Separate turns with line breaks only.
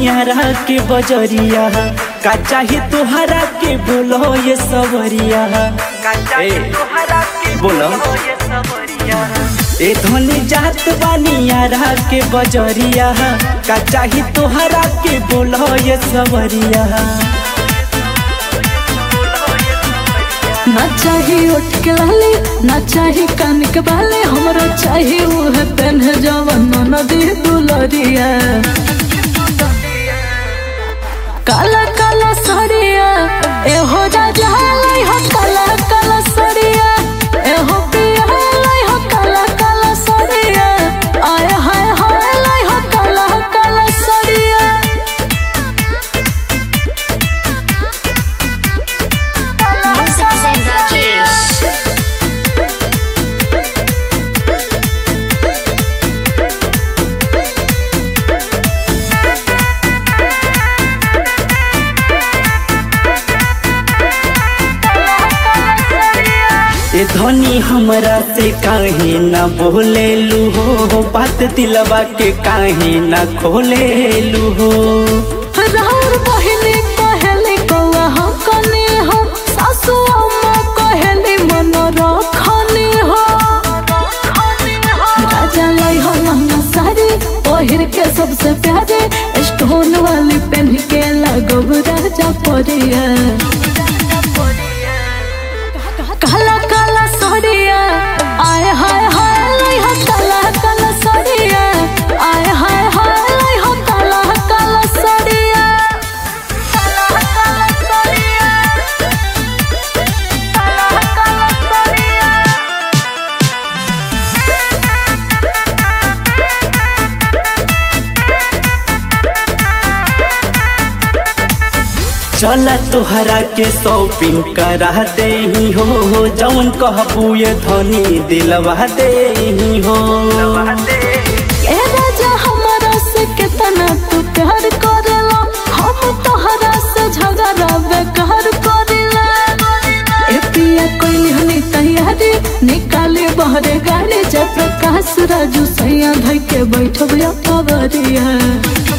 बनियारा के बजरिया का चाही तोहरा के बोलो ये सवरिया ए, बोलो ए धनी जात बनियारा के बजरिया का चाही तोहरा के बोलो ये सवरिया
ना चाही उठ के लाली ना चाही कान के बाले हमरा चाही उह पेन जवन नदी दुलरिया काला काला सड़िया एहो राजा लाई हो काला काला सड़िया एहो पिया लाई हो काला काला सड़िया आय हाय हाय लाई हो काला काला सड़िया
ए धनी हमरा से काहे न बोलेलू हो बात दिलवा के काहे न खोलेलू हो
राउर बहिनी कहेली कौआ हम कनी हो सासु अम्मा कहेली मन रखनी हो राजा लाई हो लहंगा साड़ी ओहिर के सबसे प्यारे स्टोन वाली पहन के लगब राजा परिया काला काला साड़िया आय हाय हाय लाई हो काला काला साड़िया आय हाय हाय लाई हो काला काला साड़िया काला काला साड़िया काला काला साड़िया
चला तोहरा के शॉपिंग करा दे हो जौन कहबू ये धनी दिलवा दे हो
ए राजा हमारा से कितना तू प्यार करेला हम तोहरा से झगड़ा बेकार करेला ए पिया कोई हनी तैयारी निकाले बहरे गाड़ी जय प्रकाश राजू सैया धई के बैठब या पवरिया